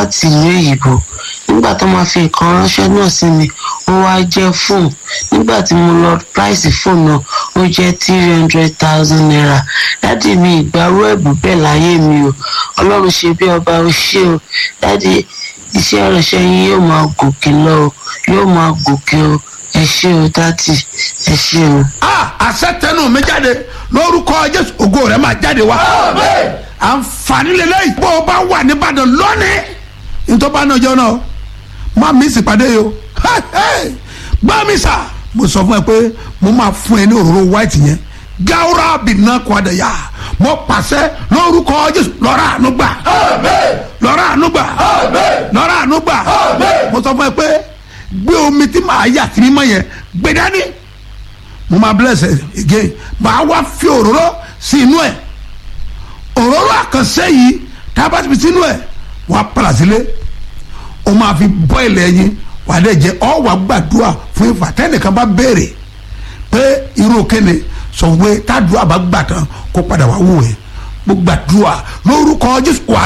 láti ìlú èyìnbó nígbà tó máa fi nǹkan ránṣẹ́ náà sí mi ó wá jẹ́ fóònù nígbà tí mo lọ price fóònù náà ó jẹ́ three hundred thousand naira dádì mi ìgbàrú ẹ̀bùn bẹ́ẹ̀ láyé mi o ọlọ́run ṣe bí ọba ó ṣe o dádì iṣẹ́ ìránṣẹ́ yín yóò máa gòkè lọ o yóò máa gòkè o ẹ ṣé o dádì ẹ ṣé o. a àṣẹ tẹnu mi jáde lórúkọ jésù ògo rẹ máa jáde wá. àǹfààní lélẹ́yìí bó o bá wà nìbàdàn lónìí nítorí bá náà jọ náà má mi sì pàdé yìí o gbá mi sà mo sọ fún ẹ pé mo máa fún ẹ ní òróró white yẹn gawura bìnnà kọ́dà yá mo pàṣẹ lórúkọ jésù lọ́ra àánú gbà lọ́ra àánú gbà lọ́ra àánú gbà mo sọ fún ẹ pé gbé omi tí màá yà sí mímọ́ yẹn gbé dání mo máa bless ẹ again màá wá fi òróró sí inú ẹ òróró àkànṣe yìí tá a bá ti fi sínú ẹ wàá padà sílé o máa fi bọ́ ilẹ̀ yín wà á dẹ̀ jẹ́ ọ wà gbàdúrà fún ìfà tẹ́nìkan bá béèrè pé irú kéne sọ pé tádùá bá gbà tán kó padà wá wò ẹ́ mo gbàdúrà lórúkọ jésù wà